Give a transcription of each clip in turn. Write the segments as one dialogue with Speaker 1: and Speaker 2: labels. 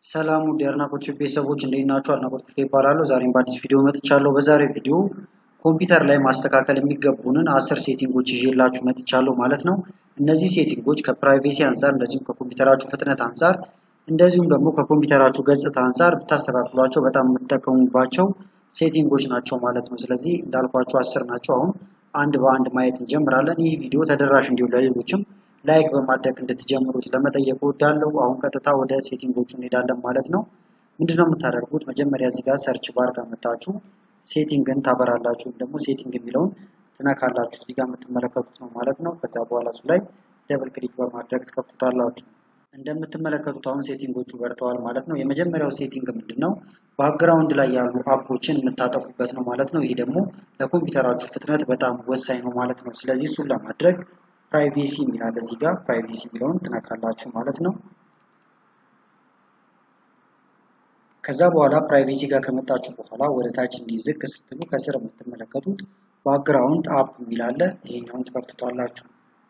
Speaker 1: ሰላም ውድ የአድናቆት ቤተሰቦች እንዴት ናችሁ? አድናቆት ክፍሌ ይባላለሁ። ዛሬም በአዲስ ቪዲዮ መጥቻለሁ። በዛሬው ቪዲዮ ኮምፒውተር ላይ ማስተካከል የሚገቡንን አስር ሴቲንጎች ይዤላችሁ መጥቻለሁ ማለት ነው። እነዚህ ሴቲንጎች ከፕራይቬሲ አንጻር እንደዚሁም ከኮምፒውተራችሁ ፍጥነት አንጻር እንደዚሁም ደግሞ ከኮምፒውተራችሁ ገጽታ አንጻር ብታስተካክሏቸው በጣም የምትጠቀሙባቸው ሴቲንጎች ናቸው ማለት ነው። ስለዚህ እንዳልኳቸው አስር ናቸው። አሁን አንድ በአንድ ማየት እንጀምራለን። ይህ ቪዲዮ ተደራሽ እንዲሆን ለሌሎችም ላይክ በማድረግ እንድትጀምሩት ለመጠየቅ እወዳለሁ። አሁን ቀጥታ ወደ ሴቲንጎቹ እንሄዳለን ማለት ነው። ምንድነው የምታደርጉት? መጀመሪያ እዚህ ጋር ሰርች ባር ጋር መታችሁ ሴቲንግን ታበራላችሁ ወይም ደግሞ ሴቲንግ የሚለውን ትነካላችሁ። እዚህ ጋር የምትመለከቱት ነው ማለት ነው። ከዛ በኋላ እሱ ላይ ደብል ክሊክ በማድረግ ትከፍቱታላችሁ። እንደምትመለከቱት አሁን ሴቲንጎቹ በርተዋል ማለት ነው። የመጀመሪያው ሴቲንግ ምንድን ነው? ባክግራውንድ ላይ ያሉ አፖችን የምታጠፉበት ነው ማለት ነው። ይህ ደግሞ ለኮምፒውተራችሁ ፍጥነት በጣም ወሳኝ ነው ማለት ነው። ስለዚህ እሱን ለማድረግ ፕራይቬሲ የሚላል እዚህ ጋር ፕራይቬሲ የሚለውን ትነካላችሁ ማለት ነው። ከዛ በኋላ ፕራይቬሲ ጋር ከመጣችሁ በኋላ ወደ ታች እንዲዝቅ ስትሉ ከስር የምትመለከቱት ባክግራውንድ አፕ የሚላለ ይሄኛውን ትከፍቱታላችሁ።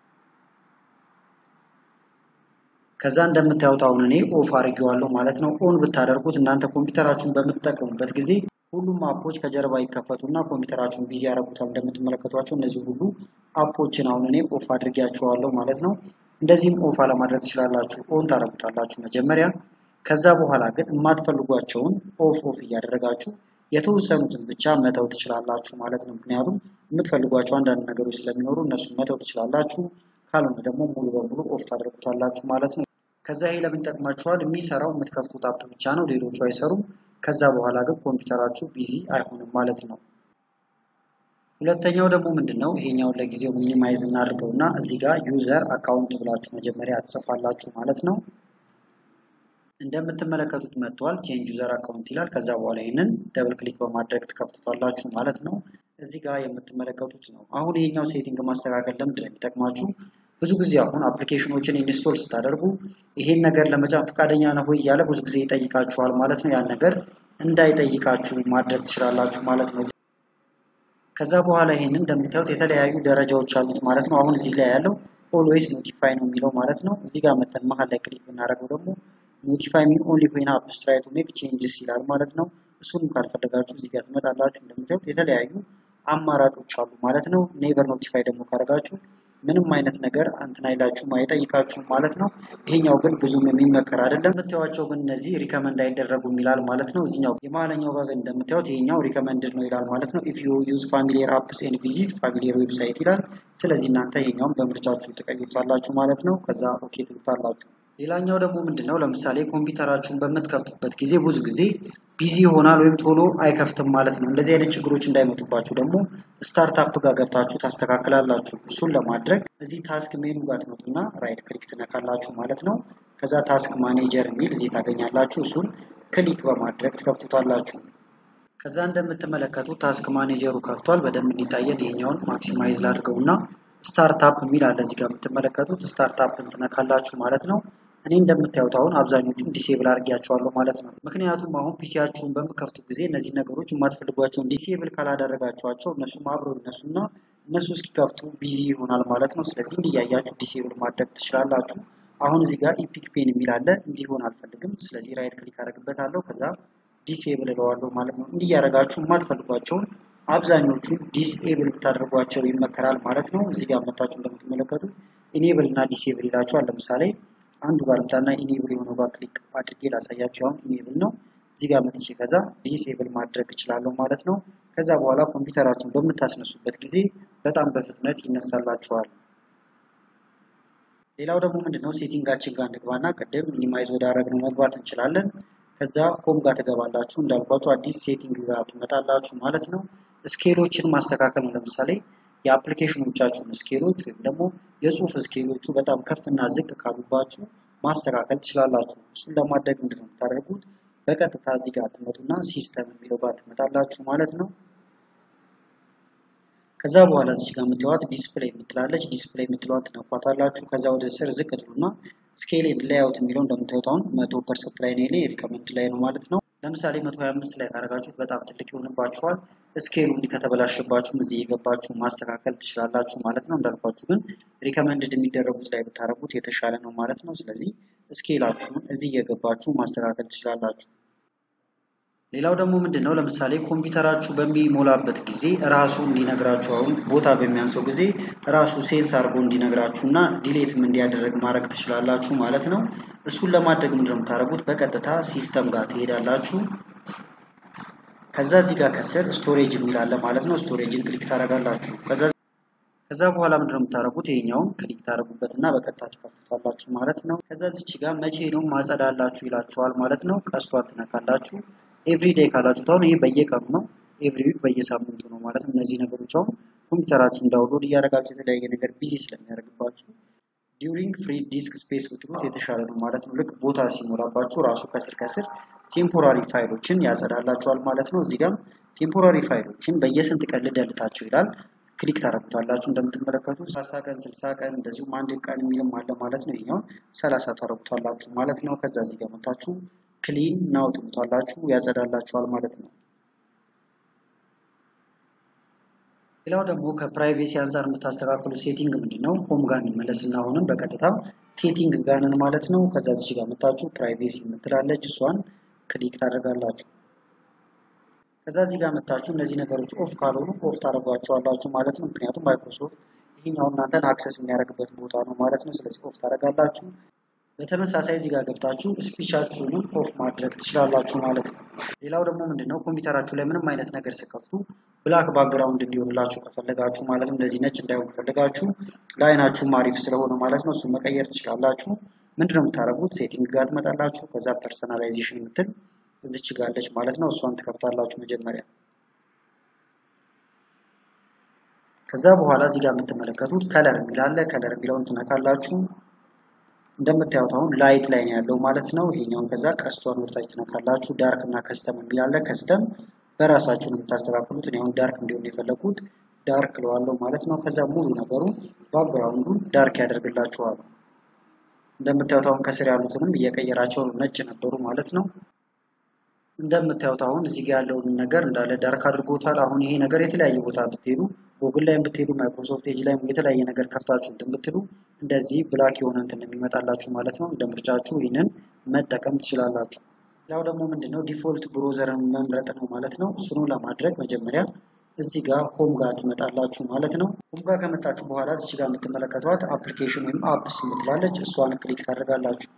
Speaker 1: ከዛ እንደምታዩት አሁን እኔ ኦፍ አድርጌዋለሁ ማለት ነው። ኦን ብታደርጉት እናንተ ኮምፒውተራችሁን በምትጠቀሙበት ጊዜ ሁሉም አፖች ከጀርባ ይከፈቱና ኮምፒውተራችሁን ቢዚ ያደርጉታል። እንደምትመለከቷቸው እነዚህ ሁሉ አፖችን አሁን እኔ ኦፍ አድርጌያቸዋለሁ ማለት ነው። እንደዚህም ኦፍ አለማድረግ ትችላላችሁ። ኦን ታደርጉታላችሁ መጀመሪያ። ከዛ በኋላ ግን የማትፈልጓቸውን ኦፍ ኦፍ እያደረጋችሁ የተወሰኑትን ብቻ መተው ትችላላችሁ ማለት ነው። ምክንያቱም የምትፈልጓቸው አንዳንድ ነገሮች ስለሚኖሩ እነሱን መተው ትችላላችሁ። ካልሆነ ደግሞ ሙሉ በሙሉ ኦፍ ታደርጉታላችሁ ማለት ነው። ከዛ ይሄ ለምን ይጠቅማችኋል? የሚሰራው የምትከፍቱት አፕ ብቻ ነው፣ ሌሎቹ አይሰሩም። ከዛ በኋላ ግን ኮምፒውተራችሁ ቢዚ አይሆንም ማለት ነው። ሁለተኛው ደግሞ ምንድን ነው? ይሄኛውን ለጊዜው ሚኒማይዝ እናድርገው እና እዚህ ጋር ዩዘር አካውንት ብላችሁ መጀመሪያ ትጽፋላችሁ ማለት ነው። እንደምትመለከቱት መጥቷል። ቼንጅ ዩዘር አካውንት ይላል። ከዛ በኋላ ይህንን ደብል ክሊክ በማድረግ ትከፍቱታላችሁ ማለት ነው። እዚህ ጋር የምትመለከቱት ነው። አሁን ይሄኛው ሴቲንግ ማስተካከል ለምንድን ነው የሚጠቅማችሁ? ብዙ ጊዜ አሁን አፕሊኬሽኖችን ኢንስቶል ስታደርጉ ይሄን ነገር ለመጫን ፈቃደኛ ነው ወይ እያለ ብዙ ጊዜ ይጠይቃችኋል ማለት ነው። ያን ነገር እንዳይጠይቃችሁ ማድረግ ትችላላችሁ ማለት ነው። ከዛ በኋላ ይሄንን እንደምታዩት የተለያዩ ደረጃዎች አሉት ማለት ነው። አሁን እዚህ ላይ ያለው ኦልዌይስ ኖቲፋይ ነው የሚለው ማለት ነው። እዚህ ጋር መተን መሀል ላይ ክሊክ ብናደርገው ደግሞ ኖቲፋይ ሚ ኦንሊ ዌን አፕስ ትራይ ቱ ሜክ ቼንጅስ ይላል ማለት ነው። እሱንም ካልፈለጋችሁ እዚህ ጋር ትመጣላችሁ። እንደምታዩት የተለያዩ አማራጮች አሉ ማለት ነው። ኔቨር ኖቲፋይ ደግሞ ካደረጋችሁ ምንም አይነት ነገር እንትን አይላችሁም አይጠይቃችሁም ማለት ነው። ይሄኛው ግን ብዙም የሚመከር አይደለም። የምታዩቸው ግን እነዚህ ሪከመንድ አይደረጉም ይላል ማለት ነው። እዚኛው የመሀለኛው ጋር ግን እንደምታዩት ይሄኛው ሪከመንድድ ነው ይላል ማለት ነው። ኢፍ ዩ ዩዝ ፋሚሊየር አፕስ ኤንድ ቪዚት ፋሚሊየር ዌብሳይት ይላል። ስለዚህ እናንተ ይሄኛውን በምርጫችሁ ትቀይሩታላችሁ ማለት ነው። ከዛ ኦኬ ትሉታላችሁ። ሌላኛው ደግሞ ምንድነው? ለምሳሌ ኮምፒውተራችሁን በምትከፍቱበት ጊዜ ብዙ ጊዜ ቢዚ ይሆናል ወይም ቶሎ አይከፍትም ማለት ነው። እንደዚህ አይነት ችግሮች እንዳይመጡባችሁ ደግሞ ስታርታፕ ጋር ገብታችሁ ታስተካክላላችሁ። እሱን ለማድረግ እዚህ ታስክ ሜኑ ጋር ትመጡና ራይት ክሊክ ትነካላችሁ ማለት ነው። ከዛ ታስክ ማኔጀር የሚል እዚህ ታገኛላችሁ። እሱን ክሊክ በማድረግ ትከፍቱታላችሁ። ከዛ እንደምትመለከቱት ታስክ ማኔጀሩ ከፍቷል። በደንብ እንዲታየን ይሄኛውን ማክሲማይዝ ላድርገውና ስታርታፕ የሚል አለ እዚህ ጋር የምትመለከቱት ስታርታፕን ትነካላችሁ ማለት ነው። እኔ እንደምታዩት አሁን አብዛኞቹን ዲሴብል አድርጌያቸዋለሁ ማለት ነው። ምክንያቱም አሁን ፒሲያችሁን በምከፍቱ ጊዜ እነዚህ ነገሮች የማትፈልጓቸውን ዲሴብል ካላደረጋችኋቸው እነሱም አብረው ይነሱና እነሱ እስኪከፍቱ ቢዚ ይሆናል ማለት ነው። ስለዚህ እንዲያያችሁ ዲሴብል ማድረግ ትችላላችሁ። አሁን እዚህ ጋር ኢፒክ ፔን የሚል አለ እንዲሆን አልፈልግም። ስለዚህ ራይት ክሊክ አደርግበታለሁ። ከዛ ዲሴብል እለዋለሁ ማለት ነው። እንዲያደርጋችሁ የማትፈልጓቸውን አብዛኞቹን ዲስኤብል ብታደርጓቸው ይመከራል ማለት ነው። እዚህ ጋር መታችሁ እንደምትመለከቱት ኢኔብል እና ዲስኤብል ይላችኋል። ለምሳሌ አንዱ ጋር ልምጣና ኢኔብል የሆነው ጋር ክሊክ አድርጌ ላሳያችሁ። አሁን ኢኔብል ነው። እዚህ ጋር መጥቼ ከዛ ዲስኤብል ማድረግ እችላለሁ ማለት ነው። ከዛ በኋላ ኮምፒውተራችሁን በምታስነሱበት ጊዜ በጣም በፍጥነት ይነሳላችኋል። ሌላው ደግሞ ምንድነው ሴቲንጋችን ጋር እንግባና ቅድም ሚኒማይዝ ወዳረግነው መግባት እንችላለን። ከዛ ሆም ጋር ትገባላችሁ። እንዳልኳችሁ አዲስ ሴቲንግ ጋር ትመጣላችሁ ማለት ነው። ስኬሎችን ማስተካከል ነው። ለምሳሌ የአፕሊኬሽኖቻችሁን ስኬሎች ወይም ደግሞ የጽሁፍ ስኬሎቹ በጣም ከፍና ዝቅ ካሉባችሁ ማስተካከል ትችላላችሁ። እሱን ለማድረግ ምንድን ነው የምታደርጉት? በቀጥታ እዚህ ጋር ትመጡና ሲስተም የሚለው ጋር ትመጣላችሁ ማለት ነው። ከዛ በኋላ እዚህ ጋር የምትለዋት ዲስፕሌይ የምትላለች ዲስፕሌይ የምትለዋት ትነኳታላችሁ። ከዛ ወደ ስር ዝቅ ትሉና ስኬል ኤንድ ሌያውት የሚለው እንደምታዩት አሁን መቶ ፐርሰንት ላይ ነው፣ ሪከመንድ ላይ ነው ማለት ነው። ለምሳሌ 125 ላይ ካደረጋችሁት በጣም ትልቅ ይሆንባችኋል። ስኬሉ እንዲህ ከተበላሸባችሁም እዚህ የገባችሁ ማስተካከል ትችላላችሁ ማለት ነው። እንዳልኳችሁ ግን ሪከመንድድ የሚደረጉት ላይ ብታደርጉት የተሻለ ነው ማለት ነው። ስለዚህ ስኬላችሁን እዚህ እየገባችሁ ማስተካከል ትችላላችሁ። ሌላው ደግሞ ምንድን ነው ለምሳሌ ኮምፒውተራችሁ በሚሞላበት ጊዜ ራሱ እንዲነግራችሁ አሁን ቦታ በሚያንሰው ጊዜ ራሱ ሴንስ አድርጎ እንዲነግራችሁ እና ዲሌትም እንዲያደርግ ማድረግ ትችላላችሁ ማለት ነው። እሱን ለማድረግ ምንድን ነው የምታደርጉት? በቀጥታ ሲስተም ጋር ትሄዳላችሁ። ከዛ እዚህ ጋር ከስር ስቶሬጅ የሚል አለ ማለት ነው። ስቶሬጅን ክሊክ ታደርጋላችሁ። ከዛ በኋላ ምንድን ነው የምታደርጉት? ይሄኛውን ክሊክ ታደርጉበት እና በቀጥታ ትከፍቱታላችሁ ማለት ነው። ከዛ እዚች ጋር መቼ ነው ማጸዳላችሁ ይላችኋል ማለት ነው። ቀስቷን ትነካላችሁ። ኤቭሪ ዴይ ካላችሁት አሁን ይሄ በየቀኑ ነው። ኤቭሪ ዊክ በየሳምንቱ ነው ማለት ነው። እነዚህ ነገሮች አሁን ኮምፒውተራችሁን ዳውንሎድ እያደረጋችሁ የተለያየ ነገር ቢዚ ስለሚያደርግባችሁ ዲዩሪንግ ፍሪ ዲስክ ስፔስ ብትሉት የተሻለ ነው ማለት ነው። ልክ ቦታ ሲሞላባችሁ ራሱ ከስር ከስር ቴምፖራሪ ፋይሎችን ያጸዳላችኋል ማለት ነው። እዚህ ጋም ቴምፖራሪ ፋይሎችን በየስንት ቀን ልደልታቸው ይላል። ክሊክ ታደርጉታላችሁ። እንደምትመለከቱት ሰላሳ ቀን፣ ስልሳ ቀን እንደዚሁም አንድ ቀን የሚልም አለ ማለት ነው። ይኛውን ሰላሳ ታደርጉታላችሁ ማለት ነው። ከዛ እዚህ ጋር መታችሁ ክሊን ናው ትሉታላችሁ ያጸዳላችኋል ማለት ነው። ሌላው ደግሞ ከፕራይቬሲ አንጻር የምታስተካክሉት ሴቲንግ ምንድን ነው? ሆም ጋር እንመለስና አሁንም በቀጥታ ሴቲንግ ጋንን ማለት ነው። ከዛ እዚህ ጋር መታችሁ ፕራይቬሲ የምትላለች እሷን ክሊክ ታደርጋላችሁ። ከዛ እዚህ ጋር መታችሁ እነዚህ ነገሮች ኦፍ ካልሆኑ ኦፍ ታደርጓቸዋላችሁ ማለት ነው። ምክንያቱም ማይክሮሶፍት ይህኛው እናንተን አክሰስ የሚያደርግበት ቦታ ነው ማለት ነው። ስለዚህ ኦፍ ታደርጋላችሁ። በተመሳሳይ እዚህ ጋር ገብታችሁ ስፒቻችሁንም ኦፍ ማድረግ ትችላላችሁ ማለት ነው። ሌላው ደግሞ ምንድነው ኮምፒውተራችሁ ላይ ምንም አይነት ነገር ስከፍቱ ብላክ ባክግራውንድ እንዲሆንላችሁ ከፈለጋችሁ ማለት ነው እንደዚህ ነጭ እንዳይሆን ከፈለጋችሁ ለአይናችሁም አሪፍ ስለሆነ ማለት ነው እሱን መቀየር ትችላላችሁ። ምንድነው የምታደርጉት? ሴቲንግ ጋር ትመጣላችሁ። ከዛ ፐርሰናላይዜሽን የምትል እዚች ጋር አለች ማለት ነው። እሷን ትከፍታላችሁ መጀመሪያ። ከዛ በኋላ እዚህ ጋር የምትመለከቱት ከለር የሚል አለ። ከለር የሚለውን ትነካላችሁ። እንደምታዩት አሁን ላይት ላይ ነው ያለው ማለት ነው። ይሄኛውን ከዛ ቀስቷን ወደታች ትነካላችሁ። ዳርክ እና ከስተም የሚል አለ። ከስተም በራሳችሁ ነው የምታስተካክሉት። እኔ አሁን ዳርክ እንዲሆን የፈለኩት ዳርክ ለዋለው ማለት ነው። ከዛ ሙሉ ነገሩ ባክግራውንዱን ዳርክ ያደርግላችኋል። እንደምታዩት አሁን ከስር ያሉትንም እየቀየራቸው ነው። ነጭ ነበሩ ማለት ነው። እንደምታዩት አሁን እዚህ ጋር ያለውን ነገር እንዳለ ዳርክ አድርጎታል። አሁን ይሄ ነገር የተለያየ ቦታ ብትሄዱ ጉግል ላይም ብትሄዱ ማይክሮሶፍት ኤጅ ላይም የተለያየ ነገር ከፍታችሁ እንትን ብትሉ እንደዚህ ብላክ የሆነ እንትን የሚመጣላችሁ ማለት ነው። እንደ ምርጫችሁ ይህንን መጠቀም ትችላላችሁ። ሌላው ደግሞ ምንድነው ዲፎልት ብሮዘርን መምረጥ ነው ማለት ነው። እሱኑ ለማድረግ መጀመሪያ እዚህ ጋር ሆም ጋር ትመጣላችሁ ማለት ነው። ሆም ጋር ከመጣችሁ በኋላ እዚህ ጋር የምትመለከቷት አፕሊኬሽን ወይም አፕስ የምትላለች እሷን ክሊክ ታደርጋላችሁ።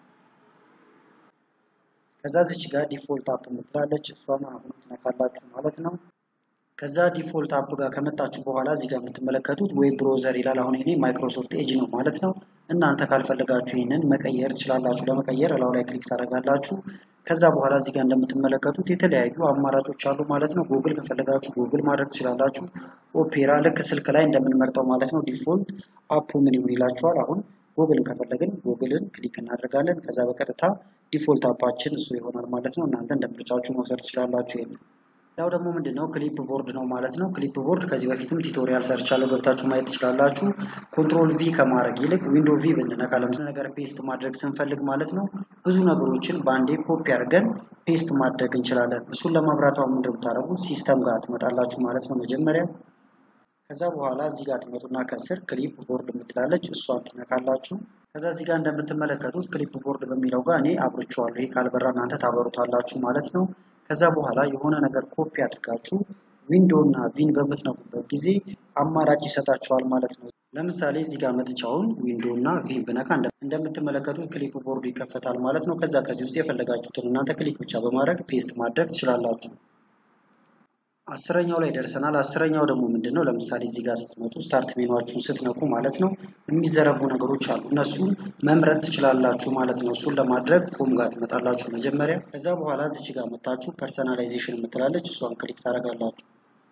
Speaker 1: ከዛ እዚች ጋር ዲፎልት አፕ የምትላለች እሷን አሁን ትነካላችሁ ማለት ነው። ከዛ ዲፎልት አፕ ጋር ከመጣችሁ በኋላ እዚህ ጋር የምትመለከቱት ዌብ ብሮዘር ይላል። አሁን እኔ ማይክሮሶፍት ኤጅ ነው ማለት ነው። እናንተ ካልፈለጋችሁ ይህንን መቀየር ትችላላችሁ። ለመቀየር እላው ላይ ክሊክ ታደርጋላችሁ። ከዛ በኋላ እዚህ ጋር እንደምትመለከቱት የተለያዩ አማራጮች አሉ ማለት ነው። ጉግል ከፈለጋችሁ ጉግል ማድረግ ትችላላችሁ። ኦፔራ ልክ ስልክ ላይ እንደምንመርጠው ማለት ነው። ዲፎልት አፑ ምን ይሁን ይላችኋል። አሁን ጉግልን ከፈለግን ጉግልን ክሊክ እናደርጋለን። ከዛ በቀጥታ ዲፎልት አፓችን እሱ ይሆናል ማለት ነው። እናንተ እንደ ምርጫችሁ መውሰድ ትችላላችሁ ይሄንን ያው ደግሞ ምንድን ነው ክሊፕ ቦርድ ነው ማለት ነው። ክሊፕ ቦርድ ከዚህ በፊትም ቱቶሪያል ሰርቻለሁ ገብታችሁ ማየት ትችላላችሁ። ኮንትሮል ቪ ከማድረግ ይልቅ ዊንዶ ቪ ብንነካ ለምሳሌ ነገር ፔስት ማድረግ ስንፈልግ ማለት ነው ብዙ ነገሮችን በአንዴ ኮፒ አድርገን ፔስት ማድረግ እንችላለን። እሱን ለማብራት አሁን ምንድን የምታደርጉት ሲስተም ጋር ትመጣላችሁ ማለት ነው መጀመሪያ። ከዛ በኋላ እዚህ ጋር ትመጡና ከስር ክሊፕ ቦርድ የምትላለች እሷን ትነካላችሁ። ከዛ እዚህ ጋር እንደምትመለከቱት ክሊፕ ቦርድ በሚለው ጋር እኔ አብርቼዋለሁ። ይሄ ካልበራ እናንተ ታበሩታላችሁ ማለት ነው። ከዛ በኋላ የሆነ ነገር ኮፒ አድርጋችሁ ዊንዶ እና ቪን በምትነኩበት ጊዜ አማራጭ ይሰጣችኋል ማለት ነው። ለምሳሌ እዚህ ጋር መጥቻውን ዊንዶ እና ቪን ብነካ እንደምትመለከቱት ክሊፕ ቦርዱ ይከፈታል ማለት ነው። ከዛ ከዚህ ውስጥ የፈለጋችሁትን እናንተ ክሊክ ብቻ በማድረግ ፔስት ማድረግ ትችላላችሁ። አስረኛው ላይ ደርሰናል። አስረኛው ደግሞ ምንድን ነው? ለምሳሌ እዚህ ጋር ስትመጡ ስታርት ሜኗችሁን ስትነኩ ማለት ነው የሚዘረጉ ነገሮች አሉ። እነሱን መምረጥ ትችላላችሁ ማለት ነው። እሱን ለማድረግ ሆም ጋር ትመጣላችሁ መጀመሪያ። ከዛ በኋላ እዚች ጋር መታችሁ ፐርሰናላይዜሽን የምትላለች እሷን ክሊክ ታደርጋላችሁ።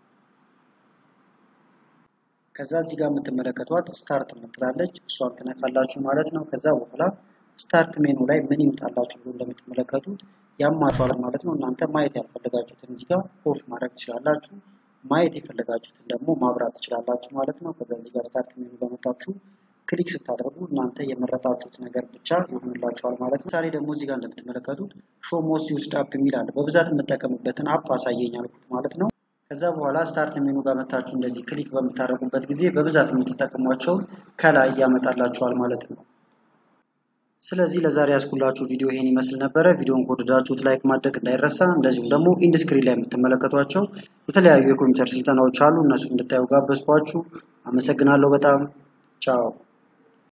Speaker 1: ከዛ እዚህ ጋር የምትመለከቷት ስታርት የምትላለች እሷን ትነካላችሁ ማለት ነው። ከዛ በኋላ ስታርት ሜኑ ላይ ምን ይምጣላችሁ ብሎ እንደምትመለከቱት ያማችኋል ማለት ነው። እናንተ ማየት ያልፈለጋችሁትን እዚህ ጋር ኦፍ ማድረግ ትችላላችሁ። ማየት የፈለጋችሁትን ደግሞ ማብራት ትችላላችሁ ማለት ነው። ከዛ እዚህ ጋር ስታርት ሜኑ በመጣችሁ ክሊክ ስታደርጉ እናንተ የመረጣችሁት ነገር ብቻ ይሆንላችኋል ማለት ነው። ምሳሌ ደግሞ እዚህ ጋር እንደምትመለከቱት ሾ ሞስት ዩዝድ አፕ የሚል አለ። በብዛት የምጠቀምበትን አፕ አሳየኝ አልኩት ማለት ነው። ከዛ በኋላ ስታርት ሜኑ ጋር መታችሁ እንደዚህ ክሊክ በምታደርጉበት ጊዜ በብዛት የምትጠቀሟቸውን ከላይ ያመጣላችኋል ማለት ነው። ስለዚህ ለዛሬ ያስኩላችሁ ቪዲዮ ይሄን ይመስል ነበረ። ቪዲዮን ከወደዳችሁት ላይክ ማድረግ እንዳይረሳ። እንደዚሁም ደግሞ ኢንድስክሪን ላይ የምትመለከቷቸው የተለያዩ የኮምፒውተር ስልጠናዎች አሉ። እነሱ እንድታዩ ጋበዝኳችሁ። አመሰግናለሁ በጣም ቻው።